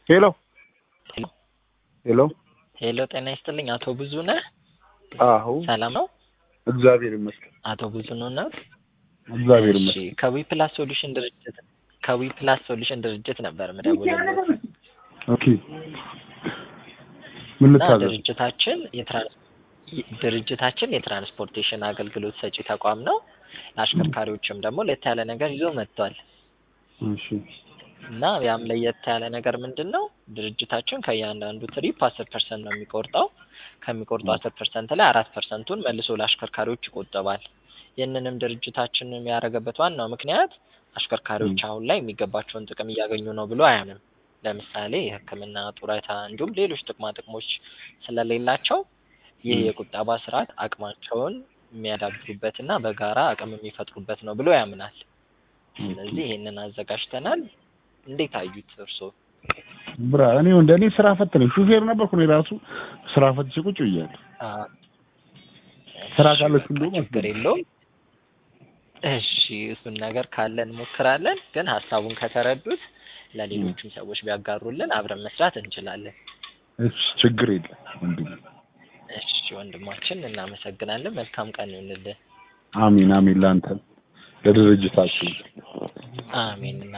ሄሎ ሄሎ ሄሎ ጤና ይስጥልኝ አቶ ብዙ ነህ? አዎ ሰላም ነው? እግዚአብሔር ይመስገን። አቶ ብዙ ነው ነው? እግዚአብሔር እሺ ይመስገን። ከዊ ፕላስ ሶሉሽን ድርጅት ከዊ ፕላስ ሶሉሽን ድርጅት ነበር የምደውልልህ ኦኬ ምን እና ልታዘዝ? ድርጅታችን የትራንስ ድርጅታችን የትራንስፖርቴሽን አገልግሎት ሰጪ ተቋም ነው። ለአሽከርካሪዎችም ደግሞ ለየት ያለ ነገር ይዞ መጥቷል እሺ እና ያም ለየት ያለ ነገር ምንድን ነው? ድርጅታችን ከእያንዳንዱ ትሪፕ አስር ፐርሰንት ነው የሚቆርጠው። ከሚቆርጠው አስር ፐርሰንት ላይ አራት ፐርሰንቱን መልሶ ለአሽከርካሪዎች ይቆጠባል። ይህንንም ድርጅታችን የሚያደርገበት ዋናው ምክንያት አሽከርካሪዎች አሁን ላይ የሚገባቸውን ጥቅም እያገኙ ነው ብሎ አያምንም። ለምሳሌ የሕክምና ጡረታ፣ እንዲሁም ሌሎች ጥቅማ ጥቅሞች ስለሌላቸው ይህ ም። የቁጠባ ስርዓት አቅማቸውን የሚያዳብሩበትና በጋራ አቅም የሚፈጥሩበት ነው ብሎ ያምናል። ስለዚህ ይህንን አዘጋጅተናል። እንዴት አዩት እርስዎ? ብራ እኔ እንደ እኔ ስራ ፈት ነኝ። ሹፌር ነበርኩ እኔ ራሱ ስራ ፈትቼ ቁጭ ብያለሁ። አ- ስራ እሺ፣ ካለች በቃ እንደውም ችግር የለውም። እሺ እሱን ነገር ካለን እንሞክራለን። ግን ሀሳቡን ከተረዱት ለሌሎችም ሰዎች ቢያጋሩልን አብረን መስራት እንችላለን። እሺ ችግር የለም ወንድሜ። እሺ ወንድማችን እናመሰግናለን። መልካም ቀን ይሁንልህ። አሚን አሚን። ለአንተም ለድርጅታችን አሜን።